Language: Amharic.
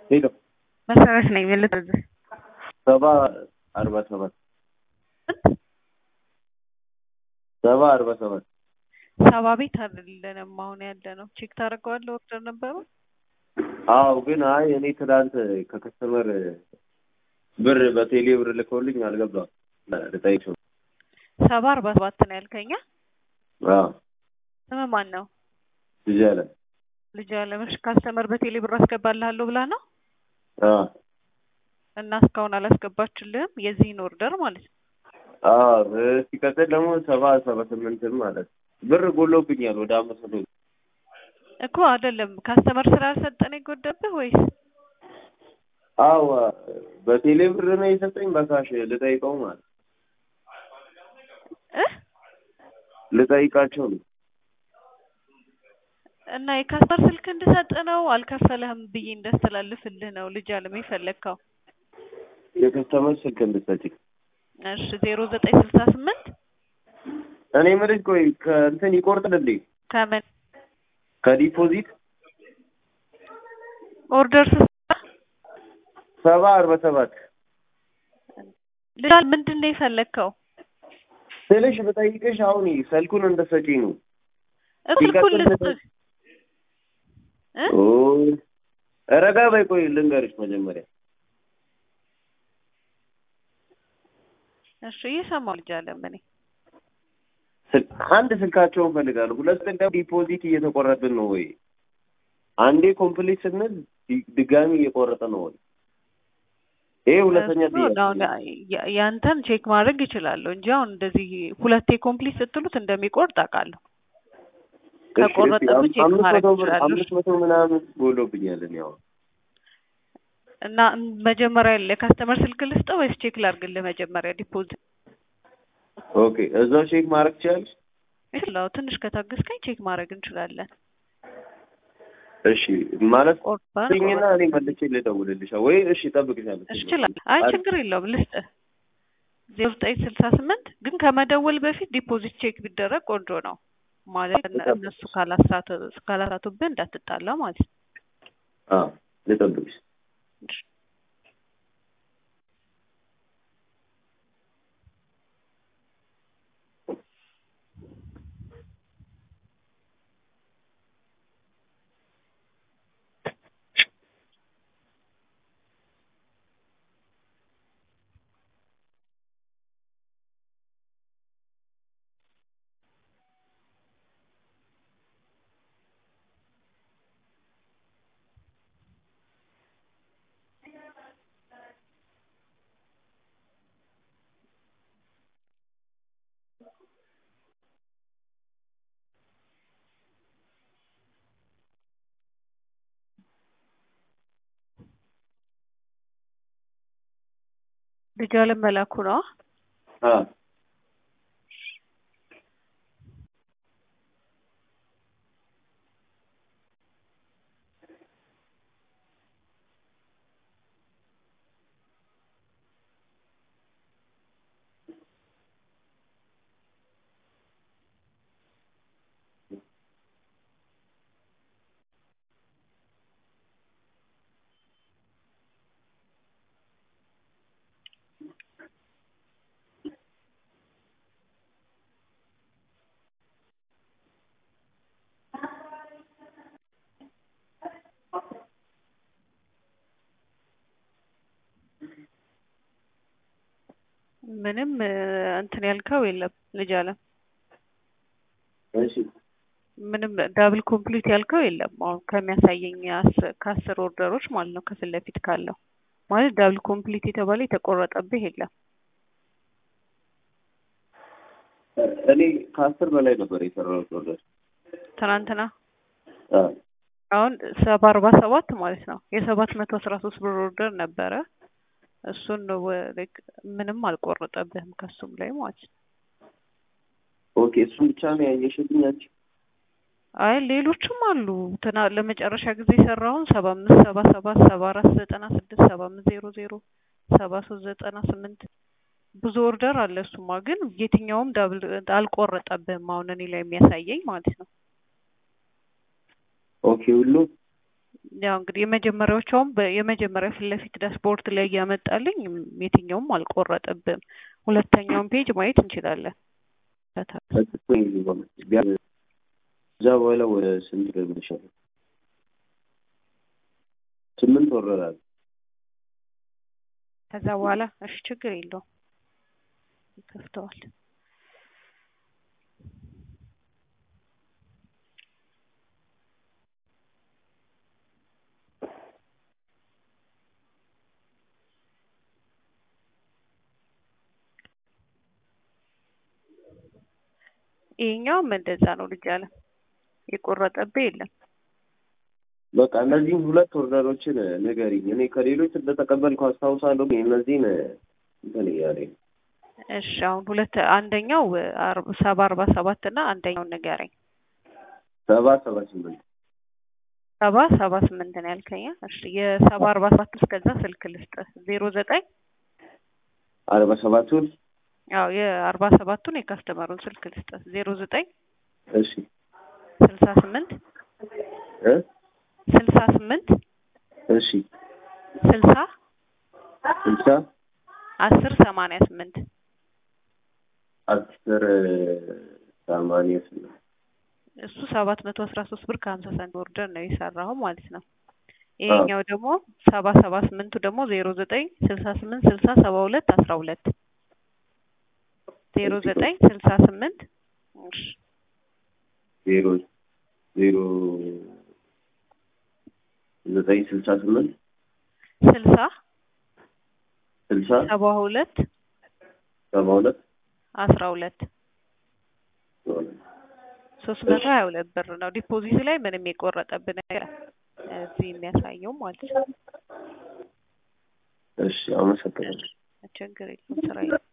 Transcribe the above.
ሄሎ መሰረት ነኝ ልትዝ ሰባ አርባ ሰባት ሰባ አርባ ሰባት ሰባ ቤት አይደለንም አሁን ያለ ነው። ቼክ ታደርገዋለህ። ኦርደር ነበሩ። አዎ ግን አይ እኔ ትናንት ከከስተመር ብር በቴሌ ብር ልከውልኝ አልገባም። ልጠይቅሽ ነው። ሰባ አርባ ሰባት ነው ያልከኛ። አዎ ስም ማን ነው? ልጅ አለ ልጅ አለምሽ ካስተመር በቴሌ ብር አስገባልሃለሁ ብላ ነው አዎ እና እስካሁን አላስገባችልህም የዚህን ኦርደር ማለት ነው። አዎ ሲቀጥል ደግሞ ሰባ ሰባ ስምንትም ማለት ብር ጎሎብኛል ወደ አምስት መቶ እኮ አይደለም ካስተመር ስላልሰጠን የጎደብህ ወይስ አዎ በቴሌ ብር ነው የሰጠኝ በካሽ ልጠይቀው ማለት እ ልጠይቃቸው ነው እና የካስተመር ስልክ እንድሰጥ ነው አልከፈለህም ብዬ እንዳስተላልፍልህ ነው ልጅ አለም የፈለግከው። የከስተመር ስልክ እንድትሰጪኝ እሺ ዜሮ ዘጠኝ ስልሳ ስምንት እኔ የምልሽ ቆይ ከእንትን ይቆርጣል እንዴ ከምን ከዲፖዚት ኦርደር ስትሰራ ሰባ አርባ ሰባት ልጅ አለም ምንድን ነው የፈለግከው? ስልሽ ብጠይቅሽ አሁን ስልኩን እንደሰጪኝ ነው ስልኩን ልስጥህ እ ኦ ረጋ በይ ቆይ ልንገርሽ መጀመሪያ እሺ እየሰማሁ ልጅ አለም እኔ ስል- አንድ ስልካቸውን ፈልጋለሁ። ሁለት ስልክ ደግሞ ዲፖዚት እየተቆረጥን ነው ወይ? አንዴ ኮምፕሊት ስንል ዲ- ድጋሚ እየቆረጠ ነው ወይ? ይሄ ሁለተኛ እሱ ጥያቄ አሁን ያ- ያንተን ቼክ ማድረግ ይችላለሁ እንጂ አሁን እንደዚህ ሁለቴ ኮምፕሊት ስትሉት እንደሚቆርጥ አውቃለሁ። እሺ፣ እሺ፣ ከቆረጠብህ አም- ቼክ አምስት ማድረግ መቶ ብር ትችላለህ። አምስት መቶ ምናምን ጎሎብኛል እኔ አሁን እና መጀመሪያ ለካስተመር ስልክ ልስጠው ወይስ ቼክ ላድርግልህ? መጀመሪያ ዲፖዚት ኦኬ፣ እዛው ቼክ ማድረግ ትችላለሽ? ይችላል። ትንሽ ከታገስከኝ ቼክ ማድረግ እንችላለን። እሺ፣ ማለት ቆርጠን ስኝና እኔ መልቼ ልደውልልሽ ወይ? እሺ፣ እጠብቅሻለሁ። እችላለሁ። አይ ችግር የለውም ልስጥህ። ዜሮ ዘጠኝ ስልሳ ስምንት ግን ከመደወል በፊት ዲፖዚት ቼክ ቢደረግ ቆንጆ ነው ማለት እነ- እነሱ ካላሳቱ ካላሳቱብህ እንዳትጣላ ማለት ነው። አዎ፣ ልጠብቅሽ። ልጅ አለም መላኩ ነው። አዎ ምንም እ፣ እንትን ያልከው የለም ልጅ አለም እሺ፣ ምንም ዳብል ኮምፕሊት ያልከው የለም። አሁን ከሚያሳየኝ አስ- ከአስር ኦርደሮች ማለት ነው ከፊት ለፊት ካለው ማለት ዳብል ኮምፕሊት የተባለ የተቆረጠብህ የለም። እኔ ከአስር በላይ ነበር የሰራሁት ኦርደር። ትናንትና አዎ አሁን ሰባ አርባ ሰባት ማለት ነው የሰባት መቶ አስራ ሶስት ብር ኦርደር ነበረ። እሱን ነው ወ- like ምንም አልቆረጠብህም ከሱም ላይ ማለት ነው። ኦኬ፣ እሱን ብቻ ነው ያየሽልኝ አንቺ? አይ ሌሎችም አሉ። ትና ለመጨረሻ ጊዜ የሰራውን ሰባ አምስት ሰባ ሰባት ሰባ አራት ዘጠና ስድስት ሰባ አምስት ዜሮ ዜሮ ሰባ ሶስት ዘጠና ስምንት ብዙ ኦርደር አለ። እሱማ ግን የትኛውም ዳብል አልቆረጠብህም አሁን እኔ ላይ የሚያሳየኝ ማለት ነው። ኦኬ፣ ሁሉ ያው እንግዲህ የመጀመሪያዎቹም የመጀመሪያ ፊት ለፊት ዳሽቦርድ ላይ እያመጣልኝ የትኛውም አልቆረጠብም። ሁለተኛውን ፔጅ ማየት እንችላለን። እዛ በኋላ ወደ ስንት ገብልሻል? ስምንት ወረራል። ከዛ በኋላ እሺ ችግር የለውም ይከፍተዋል። ይሄኛውም እንደዛ ነው። ልጅ አለ የቆረጠብህ የለም። በቃ እነዚህም ሁለት ኦርደሮችን ንገሪኝ። እኔ ከሌሎች እንደተቀበልኩ አስታውሳለሁ። እነዚህን እንትን እያለኝ እሺ አሁን ሁለት አንደኛው ሰባ አርባ ሰባት እና አንደኛውን ንገረኝ። ሰባ ሰባ ስምንት ሰባ ሰባ ስምንት ነው ያልከኝ። እሺ የሰባ አርባ ሰባት እስከዛ ስልክ ልስጥህ ዜሮ ዘጠኝ አርባ ሰባቱን ያው የአርባ ሰባቱን የካስተመሩን ስልክ ልስጥህ ዜሮ ዘጠኝ እሺ ስልሳ ስምንት እ ስልሳ ስምንት እሺ ስልሳ ስልሳ አስር ሰማንያ ስምንት አስር ሰማንያ ስምንት እሱ ሰባት መቶ አስራ ሶስት ብር ከሀምሳ ሳንቲም ኦርደር ነው የሰራው ማለት ነው። ይሄኛው ደግሞ ሰባ ሰባ ስምንቱ ደግሞ ዜሮ ዘጠኝ ስልሳ ስምንት ስልሳ ሰባ ሁለት አስራ ሁለት ዜሮ ዘጠኝ ስልሳ ስምንት ዜሮ ዜሮ ዘጠኝ ስልሳ ስምንት ስልሳ ስልሳ ሰባ ሁለት ሰባ ሁለት አስራ ሁለት ሶስት መቶ ሀያ ሁለት ብር ነው። ዲፖዚት ላይ ምንም የቆረጠብን ነገር እዚህ የሚያሳየው ማለት ነው። እሺ አመሰግናለሁ። ችግር የለም ስራ